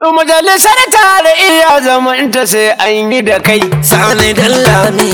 Majalisar tare iya zamanta sai an yi da kai. Sani Dallami.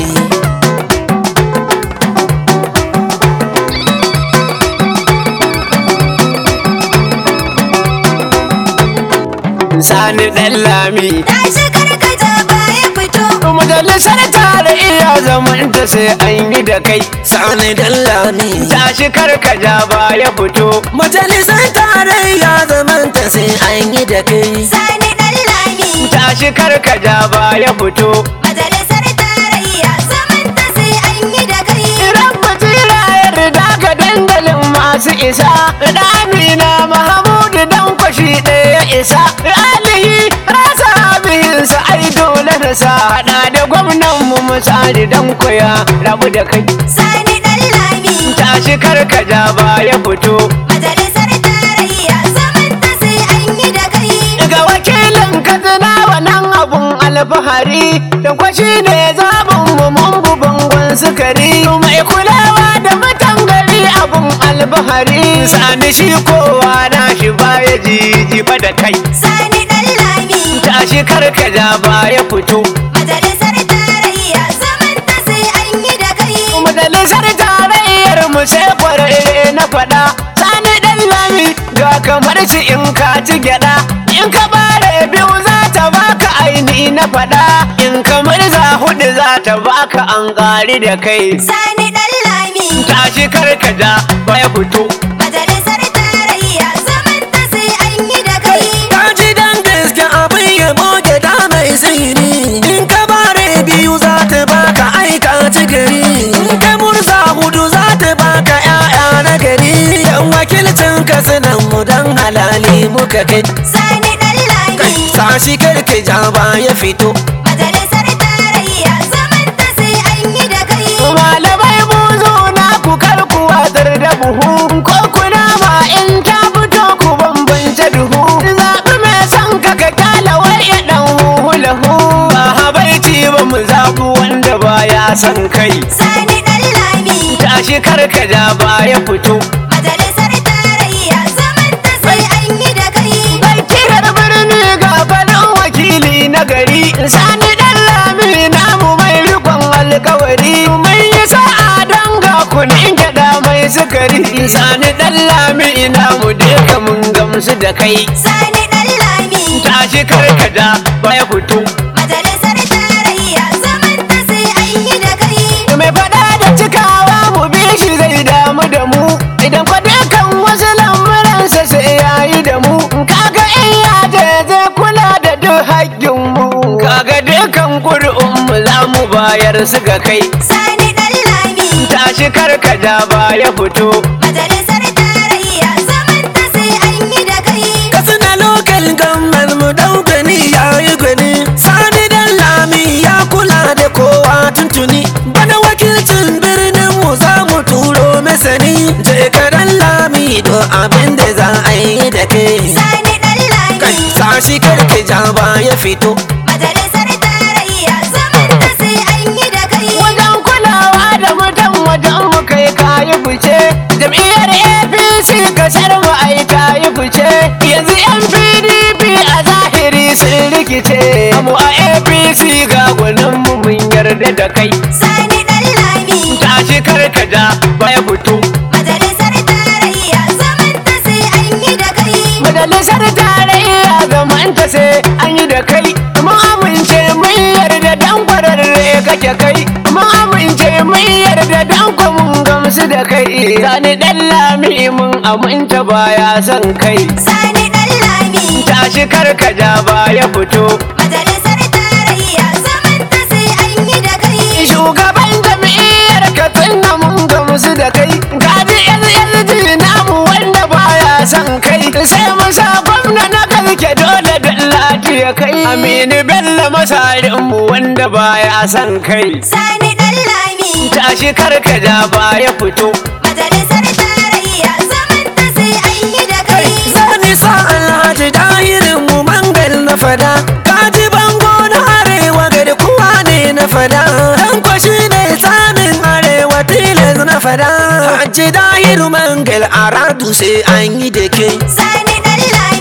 Sani ɗan lami. Tashi karkata baya fito. Majalisar tare iya zamanta sai an yi da kai. Sani Dallami. Tashi karkaja baya fito. Majalisar tarayya zamanta sai an yi da kai. Sani ɗan lami. Tashi karkaja baya fito. Majalisar tarayya zamanta sai an yi da kai. Idan batira yarda ka dandalin masu isa. Ɗamina Mahamudu dan kwashi ɗaya isa. Alihi rasa bihinsa ai dole na sa. Haɗa da gwamnan mu misali dan koya rabu da kai. Sani ɗan lami. Tashi karkaja baya fito. Majalisar tarayya zamanta sai an yi da kai. Daga wakilin Katsina wannan abun alfahari da kwashi ne zaɓin mu mun bu bangon sukari mai kulawa da mutan gari abun alfahari sani shi kowa na shi baya jiji fa da kai Sani ɗan lami. tashi karkaja baya fito Majalisar tarayya zamanta sai an yi da kai. majalisar tarayyar mu sai kwararre na faɗa sani ɗan lami ga kamar shi in ka ci gyaɗa in ka bare biyu za ta baka aini na faɗa in kamar za hudu za ta baka an ƙari da kai Sani ɗan lami. tashi karkaja baya fito Majalisar tarayya zamanta sai an yi da kai. Ka ji dan gaske abin ya boge da mai sihiri. In ka bare biyu za ta baka aika ci gari. In ka murza hudu za ta baka ƴaƴa na gari. Yan wakilcin ka sanan mu dan halali muka kai. Sani ɗan lami. Sashi karki ja ba ya fito. Majalisar tarayya zamanta sai an yi da kai. malamai buzu na ku kar ku watsar da buhu ko kuna ma in ta fito ku bambance duhu zaɓi mai son ka ka kyala wai ya ɗan huhu lahu ba habaici ba mu zaɓi wanda baya son kai Sani ɗan lami. tashi karkaja baya fito Majalisar tarayya zamanta sai an yi da kai. Bakirar birni ga faɗin wakili na gari Sani ɗan lami namu mai rikon alkawari Mun yi sa'a don ga kunin gyaɗa mai sukari Sani ɗan lami namu duka mun gamsu da kai Sani ɗan lami. Tashi karkada baya fito Majalisar tarayya zamanta sai an yi da kai. Mai faɗa da cikawa mu bi shi zai damu da mu Idan fa dukan wasu lamuransa sai ya yi da mu Kaga in ya je zai kula da duk haƙƙin mu Kaga dukan ƙuri'un mu za mu bayar su ga kai Sani ɗan lami. Tashi karkaja baya fito Majalisar tarayya zamanta sai an yi da kai. Katsina lokal gammal mu daukani ya yi gwani. Sani dan lami ya kula da kowa tuntuni. Bana wakilcin birnin mu za mu turo masani. Je ka dan lami do abin da za a yi da kai. Sani ɗan Kai lami. sashi karki ja ba ya fito. Majalisar tarayya zamanta sai an yi da kai. Wajen kulawa da mutum wajen mu kai kayi fice Jam'iyyar APC kasar mu ai ta yi fice Yanzu yan PDP a zahiri sun rikice Mu a APC ga gwanin mu mun yarda da kai Sani ɗan lami. Tashi karkaja baya fito Majalisar tarayya zamanta sai an yi da kai. Majalisar tarayya zamanta sai an yi da kai Mun amince mun yarda dan kwararre kake kai Mun amince mun yarda dan ko mun gamsu da kai Sani dan lami mun aminta baya son kai Sani ɗan lami. Tashi karkaja baya fito Majalisar tarayya zamanta sai an yi da kai. Shugaban jam'iyyar Katsina mun gamsu da kai Gaji LLG namu wanda baya son kai Sai mu sa gwamna na kalke dole da lafiya kai Aminu Bello masarinmu wanda baya son kai Sani ɗan lami. Tashi karkaja baya fito Majalisar tarayya zamanta sai an yi da kai. Zani sa alhaji dahirin mu mangal na fada. Kaji bango na arewa gari kuwa ne na fada. Dan kwashi ne tsamin arewa tilas na fada. Haji dahiru mangal a radu sai an yi da ke. Sani ɗan lami. Sa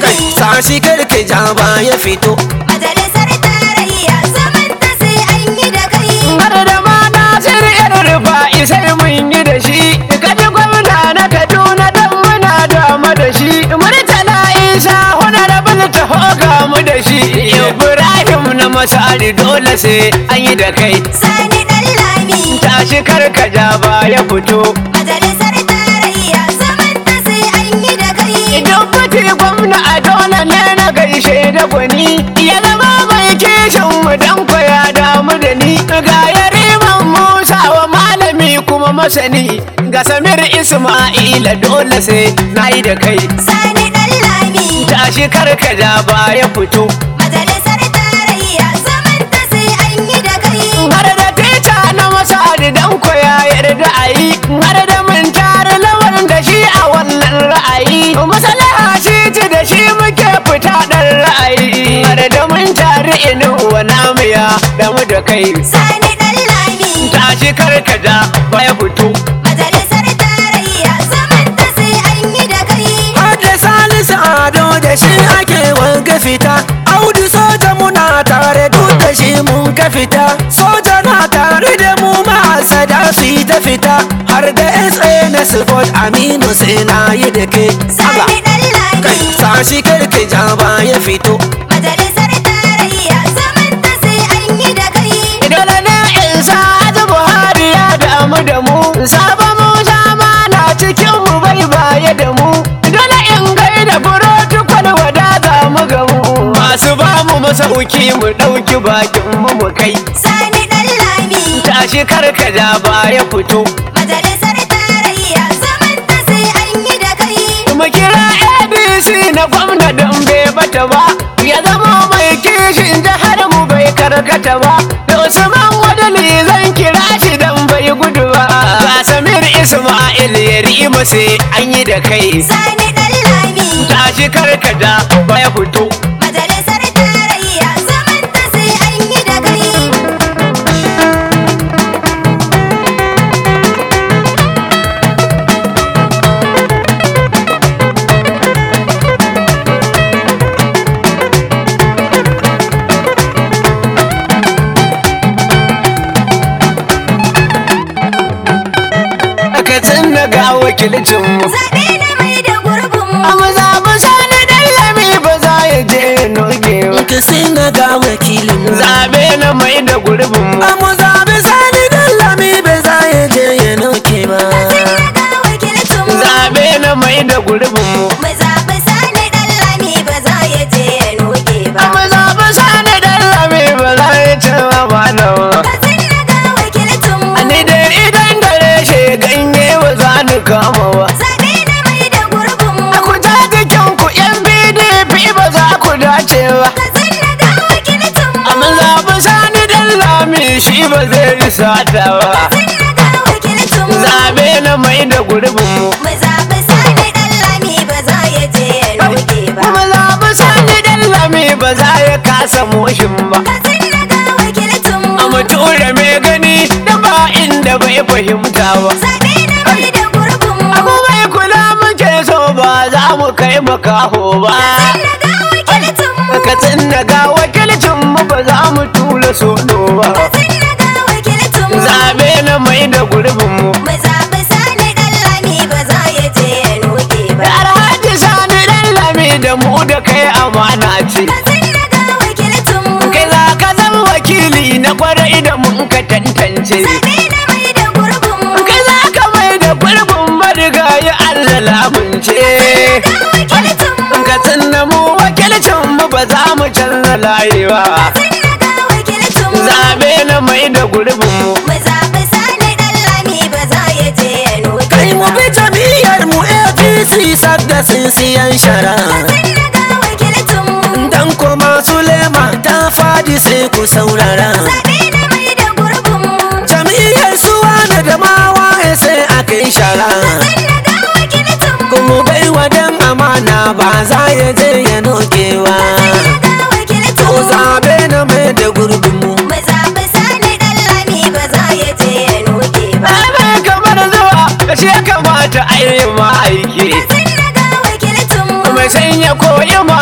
tashi karka ja ya fito Majalisar tarayya zaman ta sai an yi da kai. har da ma nasir yar rufa sai mun yi da shi kaji gwamna na kaduna dan muna dama da shi murtala isa honorable taho ga mu da shi ibrahim na masari dole sai an yi da kai Sani ɗan lami. tashi karkaja ba ya fito Majalisar tarayya zaman ta sai an yi da kai. idan kuti gwamna a dole ne na gaishe da gwani ya zama mai kishin mu dan ya damu da ni ga yariman musa wa malami kuma masani ga samir isma'ila dole sai na yi da kai Sani ɗan lami. tashi karkaja ba ya fito Majalisar tarayya zaman ta sai an yi da kai. har da tica na masari dan ya yarda a yi har da mun tare lawan da shi a wannan ra'ayi masalaha shi ci da shi muke fita dan ra'ayi har da mun tare inu wa namiya da mu da kai Sani ɗan lami. tashi karkaja ba ya fito Majalisar tarayya zaman ta sai an yi da kai. har da salisu ado da shi ake wanka fita audu soja muna tare duk da shi mun ka fita soja na tare da mu ma'asada su yi ta fita har da sa na sport aminu sai na yi da ke Sani ɗan kai lami. sashi karka ja ya fito Majalisar tarayya zaman ta sai an yi da kai. dole ne in sa aji buhari ya damu da mu saba musa ma na cikin mu bai baya da mu dole in gaida protocol wadata mu ga mu masu ba mu masauki mu ɗauki bakin mu mu kai Sani ɗan lami. tashi karkaja ba ya fito Majalisar tarayya zaman ta sai an yi da kai. mu kira abc na gwamna don bai bata ba ya zama mai kishin jihar mu bai karkata ba da usman wadali zan kira shi don bai gudu ba ga samir ismail ya rimu sai an yi da kai Sani ɗan lami. tashi karkada ba ya fito Majalisar tarayya zaman ta sai an yi da kai. ka tsinna ga wakilcin mu Zaɓe na mai da gurbin mu. a mazaɓi sani dallami ba za ya je noge ba ka sai na ga wakilin mu zaɓe na mai da gurbin mu a mu zaɓi sani dan lami bai za ya je ya nauke ba Sun naga wakilcin mu. zaɓe na mai da gurbin mu Mu zaɓi Sani ɗan lami ba za ya je ya noke ba. Amma zaɓi sani ɗan lami ba za ya ci ba da ba. Sun naga wakilcin mu. Ni dai idan dare shi ganye ba za ni kama ba. Zaɓe na mai da gurbin mu. A ku ta jikin ku yan PDP ba za ku dace ba. Sun naga wakilcin mu. Amma zaɓi sani ɗan lami shi ba zai risata ba. Sun naga wakilcin mu. Zaɓe na mai da gurbin mu. Mu zaɓi Sani ɗan lami ba za ya je ya noke ba. Kuma zaɓi sani ɗan lami ba za ya kasa moshin ba. Sun naga wakilcin mu. A mutura mai gani da ba inda bai fahimta ba. Zaɓe na mai da gurbin mu. Abu mai kula muke so ba za mu kai makaho ba. Sun naga wakilcin mu. Ka tsinna ga wakilcin mu ba za mu tura sono ba. Sun naga wakilcin mu. Zabe na mai da gurbin mu. Mu zaɓi Sani ɗan lami ba za ya je ya noke ba. Da Alhaji Sani dan lami da mu da kai amana ce. Sun naga wakilcin mu. Kai za ka zama wakili na kwarai da mun ka tantance. Zaɓe na mai da gurbin mu. Kai za ka mai da gurbin marigayi Allah lamunce. Ga wakilcin mu. Ka tsinna mu wakilcin mu ba za mu canza layi ba. Sun naga wakilcin mu. Zabe na mai da gurbin mu. Mu zaɓi Sani ɗan lami ba za ya je ya noke kai mu ba. bi jam'iyyar mu apc sadda siyan shara Sun naga wakilcin mu. dan kuma sulema ta fadi sai ku saurara Zaɓe na mai da gurbin mu. jam'iyyar suwa da damawa sai aka yi shara Sun naga wakilcin mu. kuma bai wadan amana ba za ya je ya nokewa Sun naga wakilcin to mu. zabe na mai da gurbin mu Mu zaɓi Sani ɗan lami ba za ya je ya noke ba. Ana kamar zuwa shi ya kamata a yi ma aiki. Sun naga wakilcin mu. Mai sanya koyi mashin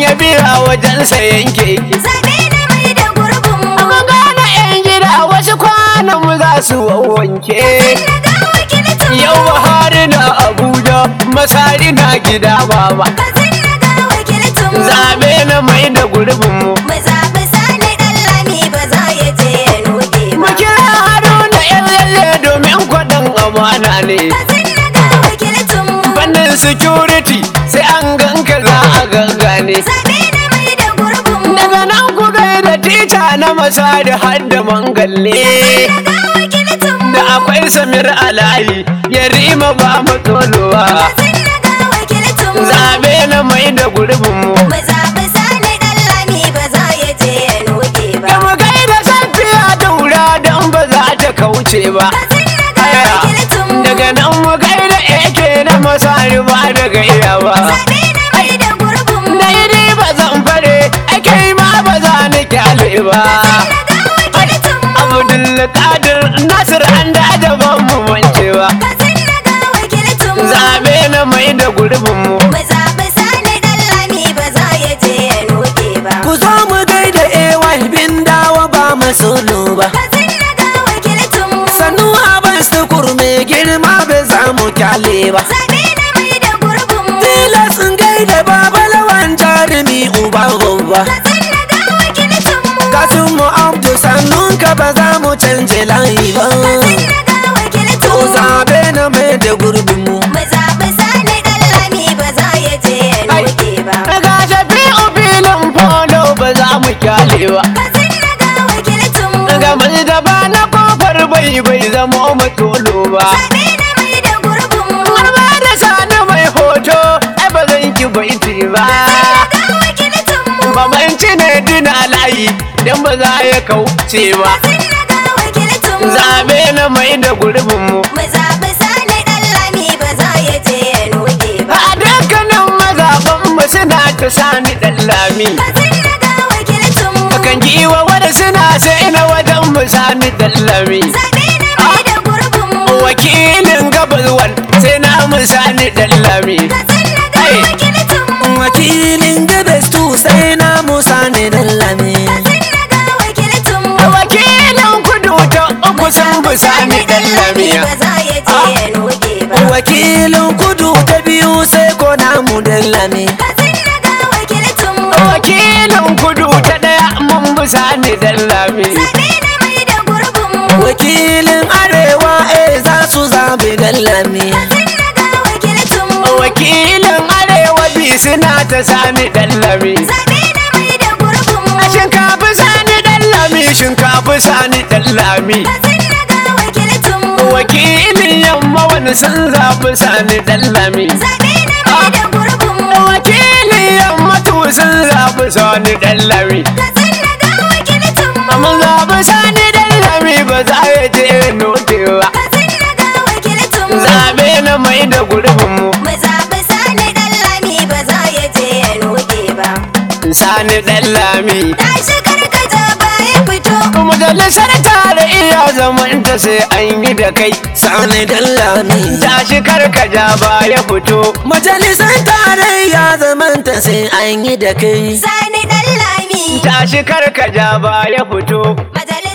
ya biya wajensa yanke Zaɓe na mai da gurbin mu. Mun gane yan gida wasu kwanan mu za su wanke Na ga wakilcin mu. Yau Buhari na Abuja masari na gida baba Kazin na ga wakilcin mu. Zabe na mai da gurbin mu Mu zaɓi sani ɗan lami ba za ya je ya nuɗe Mu ba. kira Haruna yan lalle domin kwaɗan amana ne Kazin na ga wakilcin mu. Fannin security sai an ganka za a gangane Zaɓe na mai da gurbin mu. Daga nan ku gaida tica na masari har da mangalle Na ga wakilcin mu. Da akwai Samir Alayi ya rima ba mu tsolowa Kazin na ga wakilcin mu. Zabe na mai da gurbin mu Mu zaɓi sani ɗan lami ba za ya je ya nuɗe ba. Da mu gaida safiya daura don ba za ta kauce ba Kazin na ga Aya, wakilcin mu. daga nan mu gaida ake na masari ba daga iya ba Zaɓe na mai da gurbin mu. Na yi ba zan fare ake ma ba za ni kyale ba Na ga wakilcin mu. Abdulkadir Nasir an da ban mu wancewa Kazin na ga wakilcin mu. Zabe na mai da gurbin mu Mu zaɓi sani ɗan lami ba za ya je ya nuɗe ba. ku zo mu gaida AY bin dawa ba masolo ba Kazin na ga wakilcin mu. sannu abin sukur mai girma bai za mu kyale ba Zaɓe na mai da gurbin mu. tilas in gaida baba lawan jarumi uba gobba Kazin na ga wakilcin mu. kasin mu abdu sannun ka ba za mu canje layi ba Kazin na ga wakilcin to mu. zabe na mai da gurbin mu Mu zaɓi sani ɗan lami ba za ya je ya nuɗe ba. Ga shafi'u filin polo ba za mu kyale ba Kazin na ga wakilcin mu. Ga mai da ba na kofar bai bai zama matolo ba Zaɓe na mai da gurbin mu. Har ba da sani mai hoto ai ba zan ki baiti ba Ga wakilcin mu. Babanci ne dina layi dan ba za ya kauce ba Kazin na ga wakilcin mu. Zabe na mai da gurbin mu Mu zaɓi sani ɗan lami ba za ya je ya nuɗe ba. A dukkanin mazaɓan mu suna ta sani ɗan lami Kazin na ga wakilcin mu. Kan giwa wani suna sai na wajen mu sani ɗan lami Zaɓe na mai da gurbin mu. Wakilin gabas wan sai na mu sani ɗan lami Kazin na ga Ai. wakilcin mu. wakilin gabas tu sai na musa ne dan lami Kazin na ga wakilcin mu. Wakilin kudu ta uku sun bi sani ɗan lami ba za ya je ya nuɗe ba. wakilin kudu ta biyu sai ko namu dan lami Kazin na ga wakilcin mu. Wakilin kudu ta ɗaya mun bi sani ɗan lami Zaɓe na mai da gurbin mu. wakilin arewa eh za su zabi dan lami Kazin na ga wakilcin mu. Wakilin arewa bi suna ta sani ɗan lami Zaɓe na mai da gurbin mu. Shinkafi sani ɗan lami shinkafi sani ɗan lami Kazin na ga wakilcin mu. Wakilin yamma wani sun zaɓi sani ɗan lami Zaɓe na mai da gurbin mu. Wakilin yamma tu sun zaɓi sani ɗan lami Kazin na ga wakilcin mu. Mun zaɓi sani ɗan lami ba za ya je nokewa Kazin na ga wakilcin mu. Zaɓe na mai da gurbin mu Mu zaɓi sani ɗan lami ba za ya je ya nuɗe ba. Sani ɗan lami Tashi karkata baya fito. Majalisar tare iya zamanta sai an yi da kai sani dan lami Tashi karkaja ba ya fito majalisar tarayya zamanta sai an yi da kai Sani ɗan lami. Tashi karkaja ba ya fito Majalis